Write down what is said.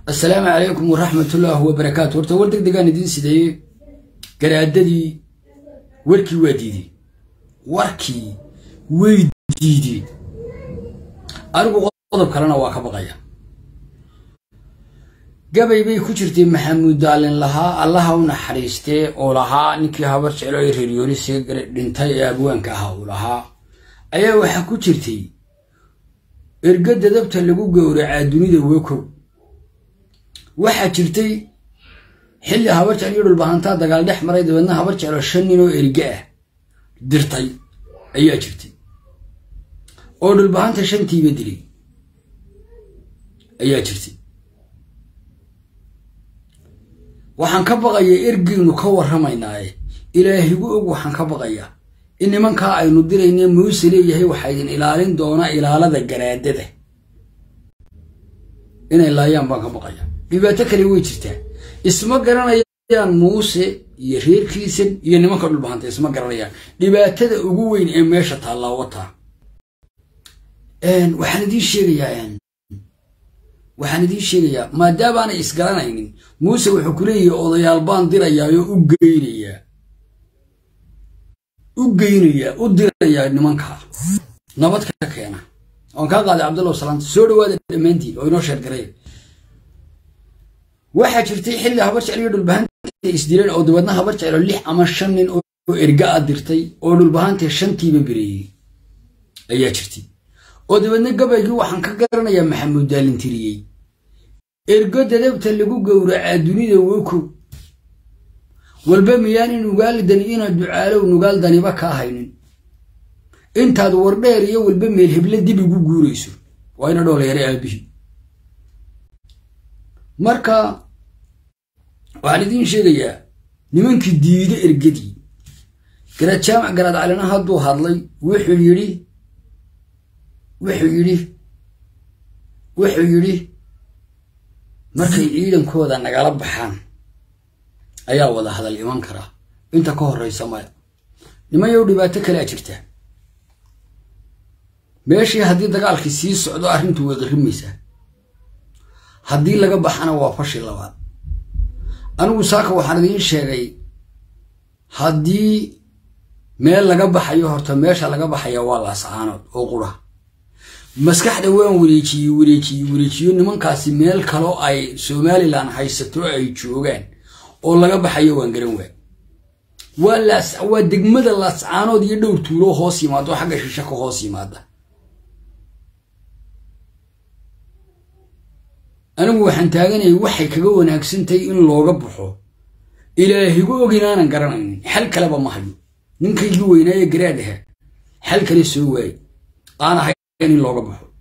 assalaamu calaykum waraxmatullaahi wabarakaatu horta war deg degaan idiin sideeyey garaadadii warkii waa diideen warkii way diideen anigu qodob kalena waa ka baqaya gabay bay ku jirtay maxamuud daalin lahaa allaha u naxariistee oo lahaa ninkii habar jeclo ee reeryoonise dhintay ee abwaanka ahaa uu lahaa ayaa waxaa ku jirtay erga dadabta lagu gowracaa dunida wokow waxaa jirtay xilli habar jecel iyo dhulbahantaa dagaal dhex maray dabeedna habar jeclo shan nin oo erge ah dirtay ayaa jirtay oo dhulbahanta shantiiba dilay ayaa jirtay waxaan ka baqayaa ergeynu ka warramaynaaye ilaahigu og waxaan ka baqayaa in nimankaa aynu dirayne muuse leeyahay waxaa idin ilaalin doona ilaalada garaadada inay laayaan baan ka baqaya dhibaato kale way jirtaa isma garanayaan muuse iyo reerkiisan iyo nimanka dhulbahanta isma garanayaan dhibaatada ugu weyn ee meesha taallaa wataa waxaan idiin sheegayaa waxaan idiin sheegayaa maadaabaanay isgaranaynin muuse wuxuu ku leeyahay odayaal baan dirayaayoo u geynayaa u geynayaa u dirayaa nimankaa nabad ka keena oon kaa qaaday cabdullah salaanta soo dhawaada dhammaantiin oo inoo sheergaray waxaa jirtay xilli habar jecel iyo dhulbahanta isdileen oo dabeedna habar jecelo lix ama shan nin oo erga a dirtay oo dhulbahanta shantiiba bereeyey ayaa jirtay oo dabeedna gabaygii waxaan ka garanayaa maxamuud daalintiriyey ergo dadabta lagu gowracaa dunida wokow walba miyaanin nugaaldani inaad ducaalow nugaal daniba kaa haynin intaad wardheer iyo walba meel heble dib igu guurayso waa ina dhoolayare aabihii marka waxaan idiin sheegayaa nimankii diida ergadii garaad jaamac garaad calina hadduu hadlay wuxuu yidhi wuxuu yidhi wuxuu yidhi markay ciidankooda nagala baxaan ayaa wada hadal iman karaa inta ka horraysa maya nimanyow dhibaato kalea jirta meeshii haddii dagaalkii sii socdo arrintu way qirrimaysaa haddii laga baxana waa fashi labaad anigu saaka waxaan idiin sheegay haddii meel laga baxayo horta meesha laga baxaya waa laascaanood oo qura maskaxda waan wareejiyey wareejiyey wareejiyo nimankaasi meel kaloo ay somalilan haysato ay joogaan oo laga baxayo waan garan waa waa degmada laascaanood iyo dhowr tuuloo hoos yimaado oo xagga shishe ka hoos yimaada anigu waxaan taaganayay waxay kaga wanaagsantahay in looga baxo ilaahigu og inaanan garanaynin xal kaleba ma hayo ninkaygii weynaaye garaadaha xal kale soo waaye aan ahayn in looga baxo